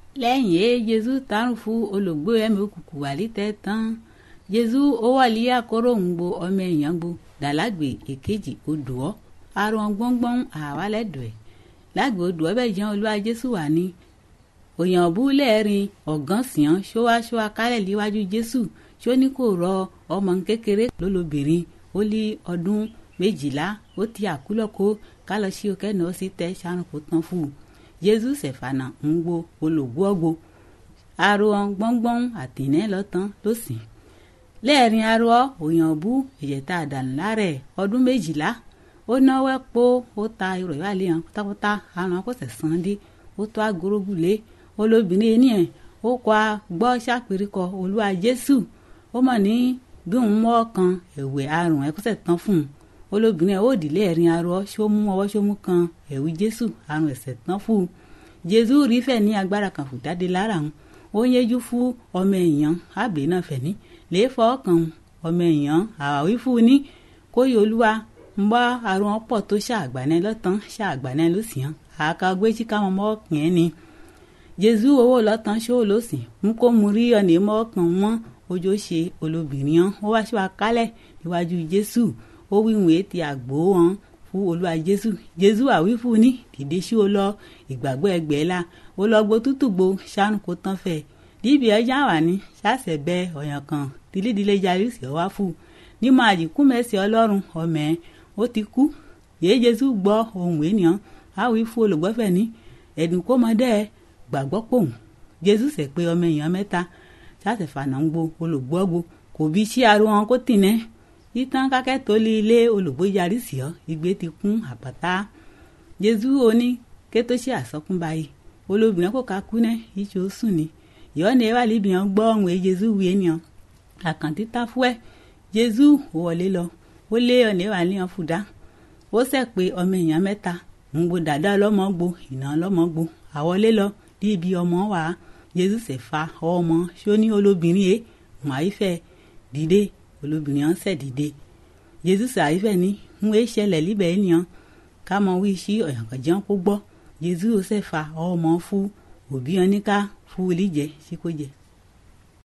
lẹ́yìn èé jésù tààrùn fún olùgbò ẹ̀mí òkùnkùn wà lítẹ̀ tán jésù ó wà lí àkóró ń gbo ọmọ èèyàn gbo dàlágbè èkejì odò ọ́ arun gbọ́ngbọ́n àwálẹ̀dọ̀ ẹ̀ lágbè odò ọ́ bẹ́ẹ̀ jẹun olúwa jésù wà ní òyàn búlẹ̀ẹ̀rin ọ̀gán sìán ṣóáṣóá kálẹ̀ líwájú jésù ṣó ní kò rọ ọmọ kékeré lólobìnrin ó lé ọdún méjìlá ó ti àkúlọ̀kó kálọ sí òkè náà sí tẹ sárùn kó tán fún un jésù sẹ̀fànà ń gbo olùgbò ọgbó arun gbọ́ngbọ́n àtìnẹ́ lọ́tàn ló sìn lẹ́ẹ̀rin arọ òyàn bú ìyẹ̀tà àdànù lárẹ̀ ọdún méjìlá ó náwó ẹ̀pọ̀ ó ta irọ̀ ìwádìí hàn pátápátá àrùn akọ́sẹ̀ sàn dé ó tó agorógùlé olóbìnrin ẹni ẹ̀ ó kọ́ a gbọ́ ṣàpèríkọ olúwa jésù ó mọ̀ ní bí òun mọ́ kan ẹ̀wẹ̀ àrùn ẹ̀kọ́sẹ̀ tán fún un olóbìnrin ẹ̀ ó dìlé ẹ̀rin arọ ṣó mú ọwọ́ ṣó mú kan ẹ̀wù jésù àrùn ẹ̀sẹ̀ tán fún un jésù rí fẹ̀ ní agbára kan fò jáde lára òun ó yẹjú fún ọmọ èèyàn àbẹ̀ náà fẹ̀ ní lè fọ́ ọkàn ọmọ èèyàn àwáwí fún un ní kóyè olúwa ń bá àrùn ọ̀pọ̀ tó ṣàgbànẹ́ lọ́tàn ṣàgbànẹ́ ló sì hàn àká gbéjì káwọn ọmọ ọkàn ẹ̀ ni jésù owó lọ́tàn ṣó ló sì ń kó mu rí ọ̀nà ìmọ̀ ọkàn wọn ojú ṣe olóbìnrin hàn ó wá ṣíwá kálẹ̀ iwájú jésù ó wíwèé ti àgbò wọn fún olúwa jésù jésù àwí fún ní dìde sí o lọ ìgbàgbọ́ ẹgbẹ́ la ó lọ gbó tútù gbó ṣáánù kó tán fẹ́ díbi ọjà wà ní ṣàṣẹ bẹ ọ̀yàn kan tìlídìlé yarí sí ọ wá fún nímọ̀ àdìkú mẹ́sì ọlọ́run ọmọ ẹ̀ ó ti kú yéé jésù gbọ́ ohun ènìyàn àwí fún olùgbọ́fẹ̀ ní ẹ̀dùn kó mọdé ẹ gbàgbọ́ pòun jésù sẹ̀ pé ọmọ èèyàn mẹ́ta ṣàṣẹ fànà ń gbo olùgbọ́gbo kò bí sí aró wọn kó tìǹẹ́ títàn kákẹ́ tó lé ilé olùgbò yarí sí ọ igbe ti kún àpáta jésù oní ké tó ṣe àsọkún báyìí olóbìnrin kò ká kú ná iṣẹ́ ó sùn ni ìyọ́nà ẹ wà níbi yẹn gbọ́ ọ̀hún ẹ jésù wí ènìyàn àkàntí tá fúẹ́ jésù wọlé lọ ó lé ọ̀nà ẹ wà ní ọ̀fùdá ó sẹ̀ pé ọmọ èèyàn mẹ́ta ń gbo dàda ọlọ́mọ gbo ìná ọlọ́mọ gbo àwọlé lọ bí ibi ọmọ wà á jésù sẹ̀ fa ọmọ ṣó ní olóbìnrin ẹ mọ̀ àyífẹ́ dìde olóbìnrin ọ̀hún sẹ̀ dìde jésù sẹ̀ àyífẹ́ ní ń wé ṣẹlẹ̀ líbẹ̀ ènìyàn ká mọ wí sí ọ̀yànkànjẹ́ kó gbọ́ jésù ó sẹ̀ fa ọmọ fún òbí ọ ní ká fún olíjẹ sí kó jẹ.